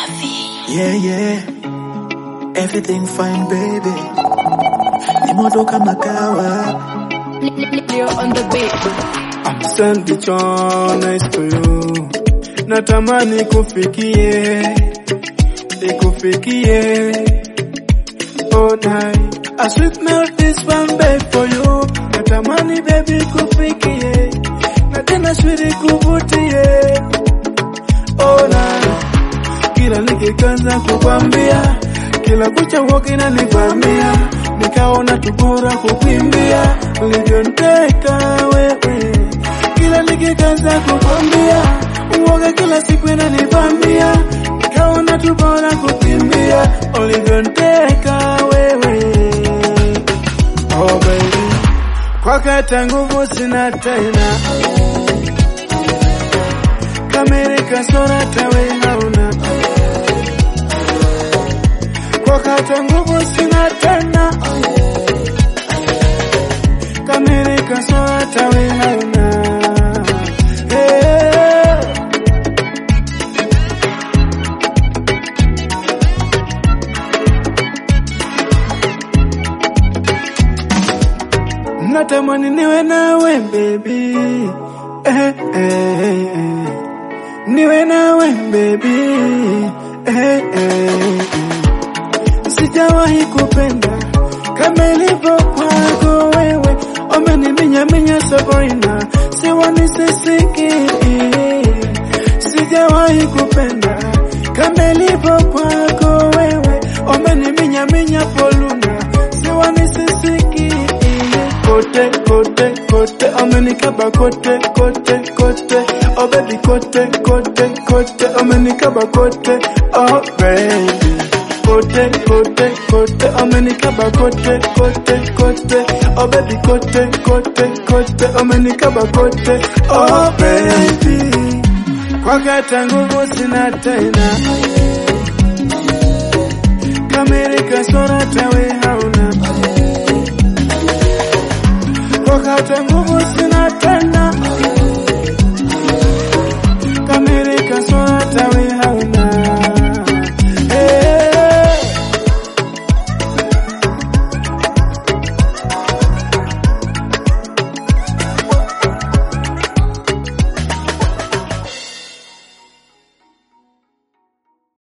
Yeah, yeah. Everything fine, baby. Ni moto kama kawa. Leo on the beat. Asante cho nice to you. Natamani kufikie, ikufikie. Oh night. A sweet melt this one babe for you. Natamani baby kufikie. Na tena sweet kuvutie. Oh night. Kila nikikanza kukwambia, kila kucha huwa kinanivamia, nikaona tu bora kukimbia, ulivyonteka wewe. Kila nikikanza kukwambia, uoga kila siku inanivamia, nikaona tu bora kukimbia, ulivyonteka wewe. Oh baby, kwakata nguvu sina tena, kamerika sora tawe hauna wakati nguvu sina tena, kamerika swata we hauna hey. Natamani niwe nawe baby eh, eh, eh. Niwe nawe baby eh, eh, eh. Sijawahi kupenda kama ilivyo kwako wewe, umeniminyaminya Sabrina, siwani sisiki. Sijawahi kupenda kama ilivyo kwako wewe, umeniminyaminya Poluna, siwani sisiki. Kote kote kote, amenikaba kote kote kote, oh baby kote kote kote, amenikaba kote, oh baby kote kote kote amenikaba kote kote kote oh baby kote kote kote amenikaba kote oh baby kwakata nguvu sina tena kamerika sora tawe hauna kwakata nguvu sina tena